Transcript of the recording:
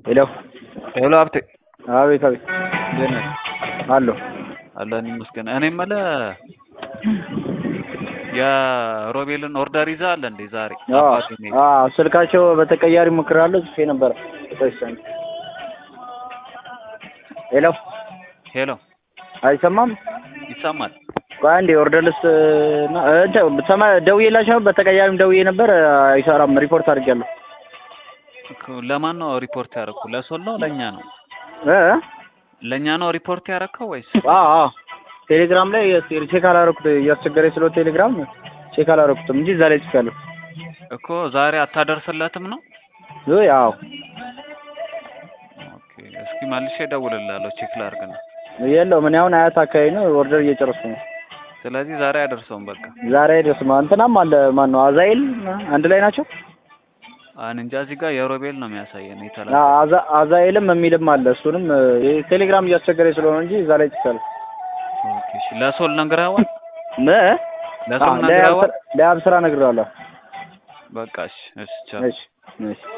ሄሎ ሄሎ ሀብቴ አቤት አቤት እንዴት ነህ? አለሁ አለን ይመስገን። እኔ የምልህ የሮቤልን ኦርደር ይዘሃል እንዴ ዛሬ? አባቴ ነው የሄደው። አዎ ስልካቸው በተቀያሪ ሞክራለሁ ጽፌ ነበረ ተወሰነ ሄሎ ሄሎ አይሰማም ይሰማል? ቆይ አንዴ ኦርደር ልስጥ እና እንትን ሰማ ደውዬላቸው በተቀያሪም ደውዬ ነበር አይሰራም ሪፖርት አድርጌያለሁ እኮ ለማን ነው ሪፖርት ያደረኩ? ለሶል ነው ለእኛ ነው? እ ለእኛ ነው ሪፖርት ያደረከው ወይስ? አዎ አዎ ቴሌግራም ላይ ቼክ አላረኩት እያስቸገረኝ ስለ ቴሌግራም ቼክ አላረኩትም እንጂ እዛ ላይ ጽፌያለሁ እኮ ዛሬ አታደርስለትም ነው? ውይ አዎ ኦኬ እስኪ መልሼ እደውልልሃለሁ ቼክ ላድርግ ነው። የለውም እኔ አሁን አያት አካባቢ ነው ኦርደር እየጨረስኩ ነው ስለዚህ ዛሬ አያደርሰውም በቃ። ዛሬ አይደርስም እንትናም አለ ማን ነው አዛኤል አንድ ላይ ናቸው አን እንጃ እዚህ ጋር የሮቤል ነው የሚያሳየን አ- የተላከ አዛ- አዛኤልም የሚልም አለ እሱንም እ፣ ቴሌግራም እያስቸገረኝ ስለሆነ እንጂ እዛ ላይ ጽፌያለሁ ኦኬ እሺ ለሶል ነግረኸዋል? እ? ለሶል አዎ፣ ነግረኸዋል? ለያብ ስራ ነግሬዋለሁ በቃ እሺ እሺ ቻው። እሺ እሺ